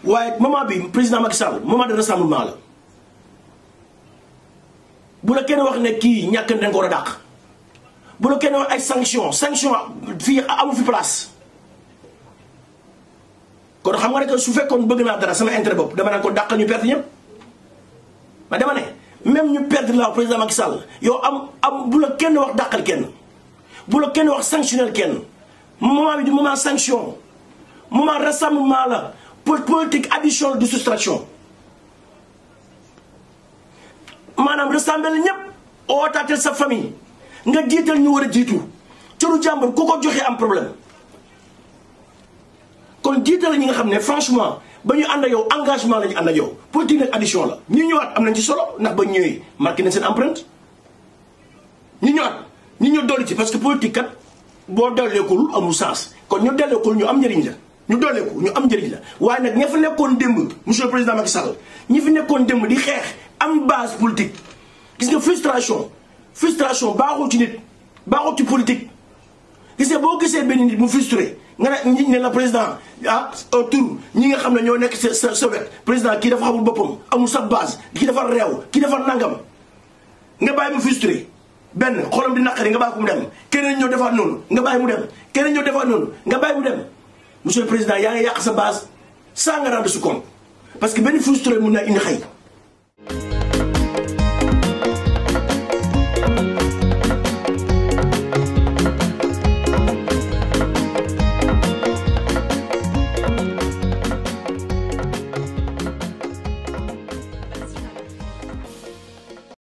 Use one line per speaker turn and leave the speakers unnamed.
waaye moment bi président Macky Sall moment de rassemblement la bu la kenn wax ne kii ñàkk na ko war a dàq bu la kenn wax ay sanction sanction fii amu fi place kon xam nga ne que su fekkoon bëgg naa dara sama intérêt bopp dama naan ko dàq ñu perte ñëpp ma dama ne même ñu perdre la président Macky Sall yow am am bu la kenn wax dàqal kenn bu la kenn wax sanctionnel kenn moment bi du moment sanction moment rassemblement la politique addition de soustraction maanaam rassembler ñëpp ootaatel sa famille nga jiital ñu war a jiitu cëru jàmbur ku ko joxee am problème kon jiital ñi nga xam ne franchement ba ñu ànd ak yow engagement la ñu ànd ak yow politique nag addition la ñu ñëwaat am nañ ci solo ndax ba ñëwee marqué nañ seen empreinte ñu ñëwaat ñu ñëw dolli ci parce que politique kat boo dolleekul amul sens kon ñu dolleekul ñu am njëriñ la ñu dolleeku ñu am njëriñ la waaye nag ña fa nekkoon démb monsieur le président Macky Sall ñi fi nekkoon démb di xeex am base politique gis nga frustration frustration baaxul ci nit baaxul ci politique gis nga boo gisee benn nit mu frustré nga ne ñi ne la président ah autour ñi nga xam ne ñoo nekk sa sa sa wet président kii dafa xamul boppam amul sa base kii dafa réew kii dafa nangam nga bàyyi mu frustré benn xolam di naqari nga bàyyi ko mu dem keneen ñëw defaat noonu nga bàyyi mu dem keneen ñëw defaat noonu nga bàyyi mu dem monsieur le président yaa ngi yàq sa base sans nga rendre su compte parce que benn frustré mun naa indi xëy